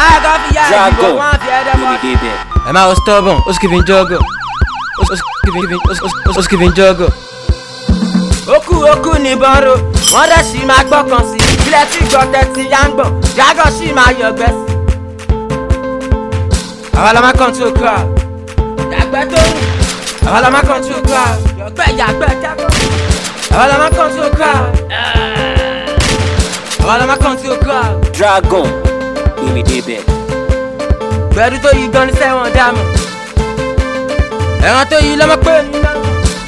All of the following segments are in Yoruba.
máa kọ́ fi yá ìdìbò Dragon wọn fi ẹ̀dẹ̀ ló mọ́. ní débẹ̀. ẹ máa wọ stubborn ó sì kìí fi ń jọ́gọ̀ ó sì kìí fi ń jọ́gọ̀. okú okú nìbọn ro wọn dẹ̀ sì máa gbọ́kàn sí i ilẹ̀ tí gbọ́ tẹ́tí yá ń gbọ̀n jágọ̀ sì máa yọ̀gbẹ́ sí i. àwa la máa control crowd yàgbẹ́ tó rù àwa la máa control crowd yọ̀gbẹ́ yàgbẹ́ jágọ̀ àwa la máa control crowd àwa la máa control crowd. Dragon ló ní débẹ̀. gbẹ̀rú tó yí gan ní sẹ́wọ̀n dàmú ẹ̀wọ̀n tó yí lọ́mọ pé mi náà.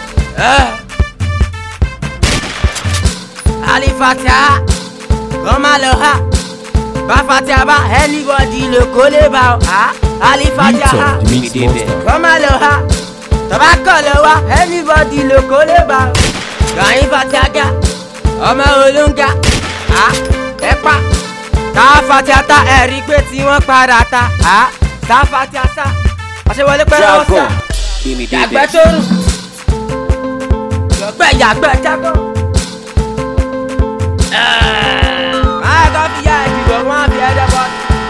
alifatia kọ́ máa lọ ha bá fatia bá anybody lè kó lè bá ọ ha alifatia ha Beat of the Mix Ló ní débẹ̀. Monster. kọ́ máa lọ ha tọ́ba kọ̀ lọ wá anybody lè kó lè bá ọ. gàyín fatia ga ọmọ olóńgà ha ẹ pa tá a fatia ta ẹ rí i pé tí wọ́n padà ta ha tá a fatia sa àṣewọlé pẹ́ lọ́wọ́ Dragon sa ló ní yàgbẹ́ débẹ̀. tó rùn yọgbẹ́ yàgbẹ́ jágọ́. máa kọ́ fi yá ìdìbò wọn fi ẹ̀dẹ̀ bọ́.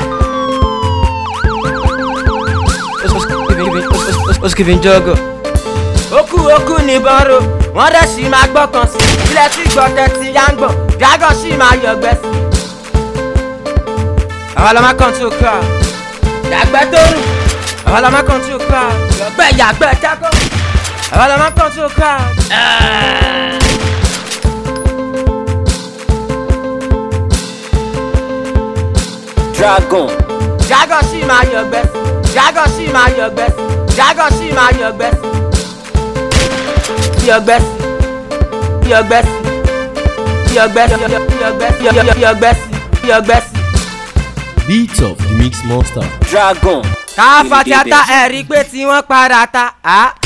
ó sì kìí fi ń jọ́gọ̀. okú okú nìbọn ro wọn dẹ̀ sì máa gbọ́kàn sí i ilẹ̀ tí gbọ́ tẹ́tí yá ń gbọ̀n jágọ́ sì máa yọ̀gbẹ́ sí i. àwa la máa control crowd yàgbẹ́ tó rùn àwa la máa control crowd yọgbẹ́ yàgbẹ́ jágọ́ àwa la máa control crowd. Dragon jágọ̀ sì máa yọ̀gbẹ́ sí jágọ̀ sì máa yọ̀gbẹ́ sí jágọ̀ sì máa yọ̀gbẹ́ sí yọ̀gbẹ́ sí yọ̀gbẹ́ sí yọ̀gbẹ́ sí yọ̀gbẹ́ sí yọ̀gbẹ́ sí yọ̀gbẹ́ sí. Beat of the Mix Monster. Dragon ká ló ní fati ata débẹ̀. ẹ̀ rí i pé tí wọ́n padà ta á